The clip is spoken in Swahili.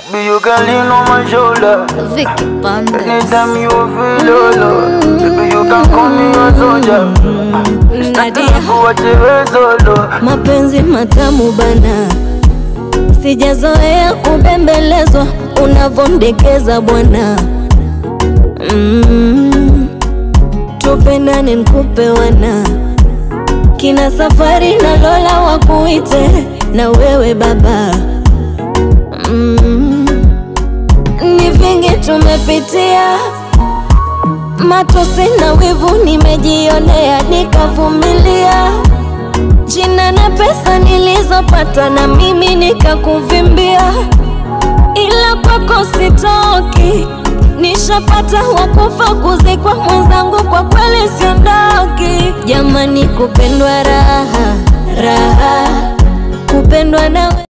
Baby, you can lean on my shoulder. Vicky Bandes. Anytime you feel low, baby, you can call me a soldier. Nadia. Kuachiwe solo. Mapenzi matamu bana, sijazoea kubembelezwa unavondekeza bwana. Mm, tupendane nkupe wana kina safari na Lola wakuite na wewe baba. Mm, ni vingi tumepitia, matosi na wivu nimejionea, nikavumilia jina na pesa nilizopata na mimi nikakuvimbia, ila kwako sitoki, nishapata wakufa kuzikwa mwenzangu, kwa kweli siondoki. Jamani, kupendwa raha raha, kupendwa nawe